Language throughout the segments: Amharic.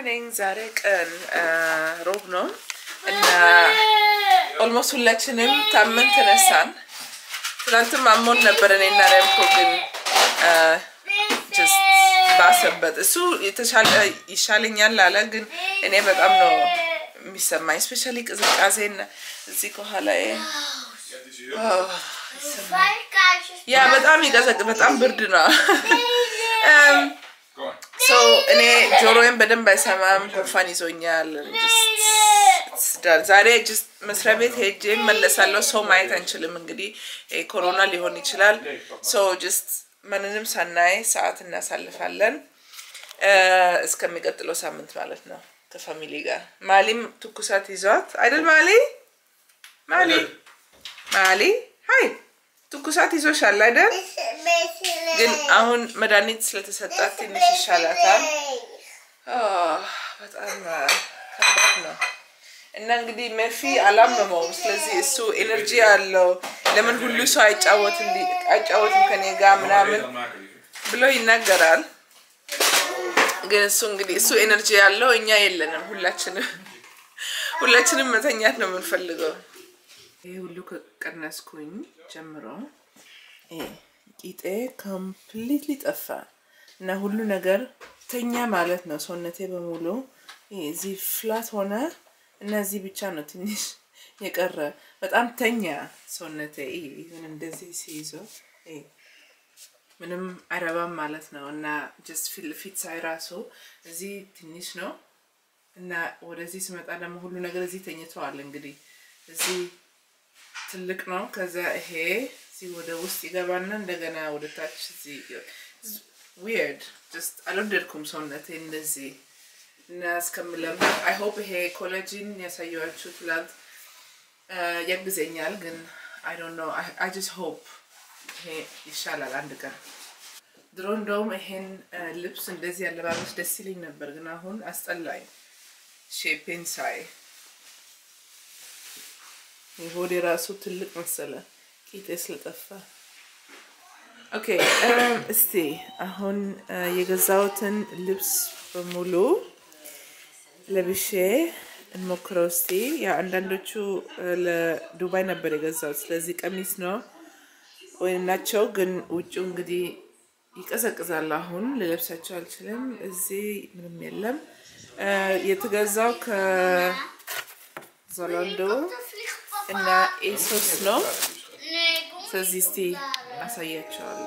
ነኝ። ዛሬ ቀን ሮብ ነው እና ኦልሞስት ሁላችንም ታመን ተነሳን። ትናንትም አሞን ነበር እኔና ረምኮ ግን ጀስት ባሰበት። እሱ የተሻለ ይሻለኛል አለ፣ ግን እኔ በጣም ነው የሚሰማኝ ስፔሻሊ ቅዝቃዜና እዚህ ከኋላ ያ በጣም ይቀዘቅ በጣም ብርድ ነው። ሶ እኔ ጆሮዬን በደንብ አይሰማም፣ ጉንፋን ይዞኛል። ዛሬ ጅስት መስሪያ ቤት ሄጄ መለሳለሁ። ሰው ማየት አንችልም እንግዲህ ኮሮና ሊሆን ይችላል። ሶ ጅስት ምንንም ሳናይ ሰዓት እናሳልፋለን እስከሚቀጥለው ሳምንት ማለት ነው ከፋሚሊ ጋር። ማሊም ትኩሳት ይዟት አይደል? ማሊ ማሊ ማሊ ሀይ ትኩሳት ይዞሻል አይደል? ግን አሁን መድኃኒት ስለተሰጣት ትንሽ ይሻላታል። በጣም ከባድ ነው እና እንግዲህ መርፊ አላመመውም። ስለዚህ እሱ ኤነርጂ አለው። ለምን ሁሉ ሰው አይጫወትም ከኔ ጋር ምናምን ብሎ ይናገራል። ግን እሱ እንግዲህ እሱ ኤነርጂ ያለው እኛ የለንም። ሁላችንም ሁላችንም መተኛት ነው የምንፈልገው። ይህ ሁሉ ከቀነስኩኝ ጀምሮ ቂጤ ኮምፕሊትሊ ጠፋ እና ሁሉ ነገር ተኛ ማለት ነው። ሰውነቴ በሙሉ እዚህ ፍላት ሆነ እና እዚህ ብቻ ነው ትንሽ የቀረ። በጣም ተኛ ሰውነቴ። ይሁን እንደዚህ ሲይዘው ምንም አይረባም ማለት ነው እና ጀስት ፊት ሳይ ራሱ እዚህ ትንሽ ነው እና ወደዚህ ስመጣ ደግሞ ሁሉ ነገር እዚህ ተኝተዋል። እንግዲህ እዚህ ትልቅ ነው። ከዛ ይሄ እዚህ ወደ ውስጥ ይገባና እንደገና ወደ ታች እዚህ ዊርድ ጀስት አልወደድኩም ሰውነቴ እንደዚህ እና እስከምለምድ አይ ሆፕ ይሄ ኮሌጅን ያሳየኋችሁ ትላንት ያግዘኛል። ግን አይ ዶንት ኖ አይ ጀስት ሆፕ ይሄ ይሻላል አንድ ቀን። ድሮ እንደውም ይሄን ልብስ እንደዚህ አለባበስ ደስ ይለኝ ነበር፣ ግን አሁን አስጠላኝ ሼፔን ሳይ የሆዴ ራሱ ትልቅ መሰለ ቂጤ ስለጠፋ። ኦኬ እስቲ አሁን የገዛሁትን ልብስ በሙሉ ለብሼ እንሞክረው እስቲ። ያ አንዳንዶቹ ለዱባይ ነበር የገዛሁት፣ ስለዚህ ቀሚስ ነው ወይም ናቸው። ግን ውጭ እንግዲህ ይቀዘቅዛል። አሁን ልለብሳቸው አልችልም። እዚህ ምንም የለም። የተገዛው ከዛላንዶ እና ኤሶስ ነው። ስለዚህ እስቲ አሳያቸዋለሁ።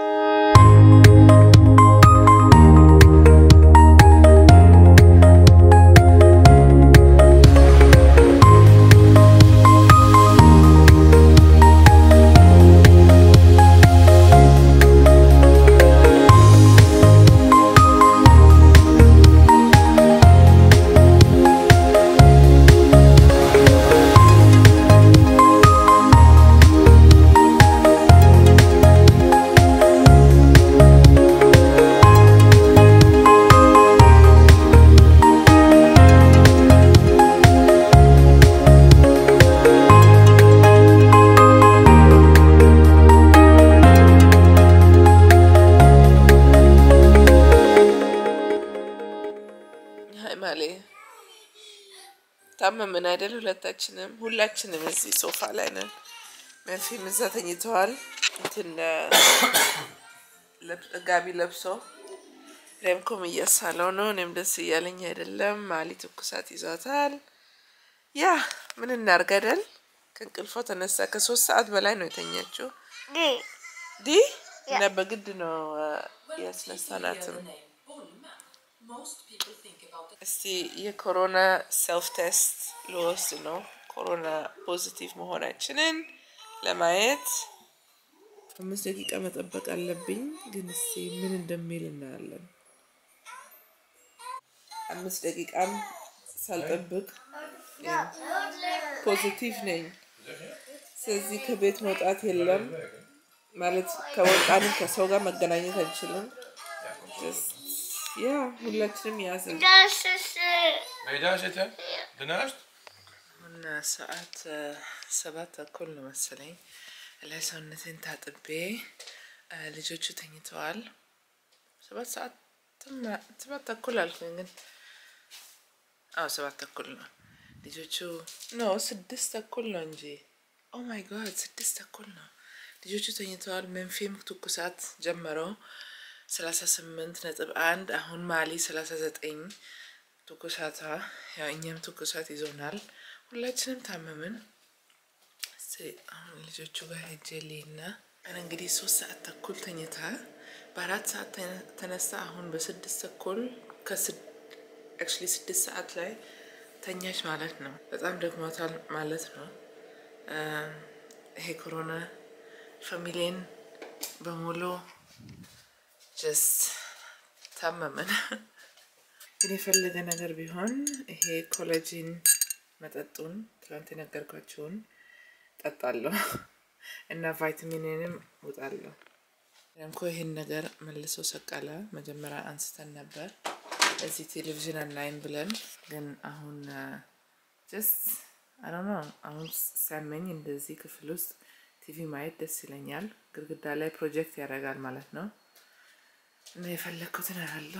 ታመምን አይደል? ሁለታችንም ሁላችንም እዚህ ሶፋ ላይ ነን። መርፊም እዛ ተኝተዋል። እንትን ጋቢ ለብሶ ሬምኮም እያሳለው ነው። እኔም ደስ እያለኝ አይደለም። ማሊ ትኩሳት ይዟታል። ያ ምን እናርግ አይደል? ከእንቅልፎ ተነሳ። ከሶስት ሰዓት በላይ ነው የተኛችው ዲ እና በግድ ነው ያስነሳናትም። እስቲ የኮሮና ሰልፍ ቴስት ልወስድ ነው። ኮሮና ፖዚቲቭ መሆናችንን ለማየት አምስት ደቂቃ መጠበቅ አለብኝ። ግን እስቲ ምን እንደሚል እናያለን። አምስት ደቂቃም ሳልጠብቅ ፖዚቲቭ ነኝ። ስለዚህ ከቤት መውጣት የለም ማለት ከወጣንም ከሰው ጋር መገናኘት አንችልም። ያ ሁላችንም ያዝን። Ben je daar zitten? Daarnaast? አሁን ሰዓት ሰባት ተኩል ነው መሰለኝ። ላይ ሰውነቴን ታጥቤ ልጆቹ ተኝተዋል። ሰባት ሰዓት ሰባት ተኩል አልኩኝ፣ ግን አዎ ሰባት ተኩል ነው። ልጆቹ ኖ ስድስት ተኩል ነው እንጂ ኦ ማይ ጋድ ስድስት ተኩል ነው። ልጆቹ ተኝተዋል። መንፌም ትኩሳት ጀመረው ሰላሳ ስምንት ነጥብ አንድ አሁን ማሊ ሰላሳ ዘጠኝ ትኩሳቷ ያው እኛም ትኩሳት ይዞናል። ሁላችንም ታመምን። እስቲ አሁን ልጆቹ ጋር ሄጄ ልሂድና እንግዲህ ሶስት ሰዓት ተኩል ተኝታ በአራት ሰዓት ተነሳ። አሁን በስድስት ተኩል አክቹዋሊ ስድስት ሰዓት ላይ ተኛች ማለት ነው። በጣም ደክሟታል ማለት ነው። ይሄ ኮሮና ፋሚሊን በሙሉ ጀስት ታመመን። ግን የፈለገ ነገር ቢሆን ይሄ ኮላጂን መጠጡን ትላንት የነገርኳቸውን ጠጣለሁ እና ቫይታሚንንም ውጣለሁ። እንኮ ይህን ነገር መልሶ ሰቀለ። መጀመሪያ አንስተን ነበር እዚህ ቴሌቪዥን አናይም ብለን ግን አሁን ጀስት አዶኖ አሁን ሲያመኝ እንደዚህ ክፍል ውስጥ ቲቪ ማየት ደስ ይለኛል። ግድግዳ ላይ ፕሮጀክት ያደርጋል ማለት ነው እና የፈለግኩትን ያላለሁ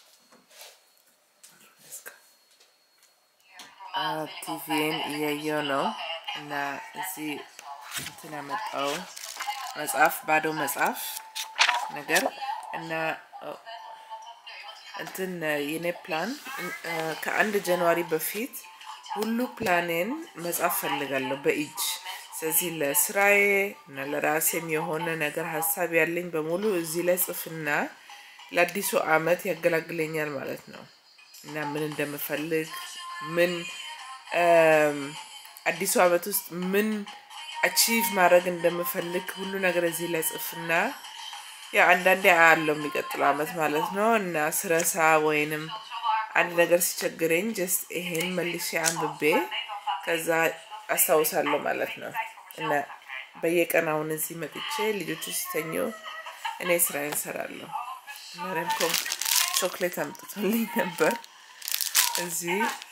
ቲቪን እያየው ነው እና እዚህ እንትን ያመጣው መጽሐፍ ባዶ መጽሐፍ ነገር እና እንትን የኔ ፕላን ከአንድ ጃንዋሪ በፊት ሁሉ ፕላኔን መጻፍ ፈልጋለሁ በእጅ። ስለዚህ ለስራዬ እና ለራሴም የሆነ ነገር ሀሳብ ያለኝ በሙሉ እዚህ ላይ ጽፍና ለአዲሱ አመት ያገላግለኛል ማለት ነው እና ምን እንደምፈልግ ምን አዲሱ አመት ውስጥ ምን አቺቭ ማድረግ እንደምፈልግ ሁሉ ነገር እዚህ ላይ ጽፍና ያ አንዳንዴ አያለው የሚቀጥለው አመት ማለት ነው እና ስረሳ ወይንም አንድ ነገር ሲቸግረኝ ጀስት ይሄን መልሼ አንብቤ ከዛ አስታውሳለሁ ማለት ነው እና በየቀን አሁን እዚህ መጥቼ ልጆቹ ሲተኙ እኔ ስራዬን እሰራለሁ። እና ረምኮም ቾክሌት አምጥቶልኝ ነበር እዚህ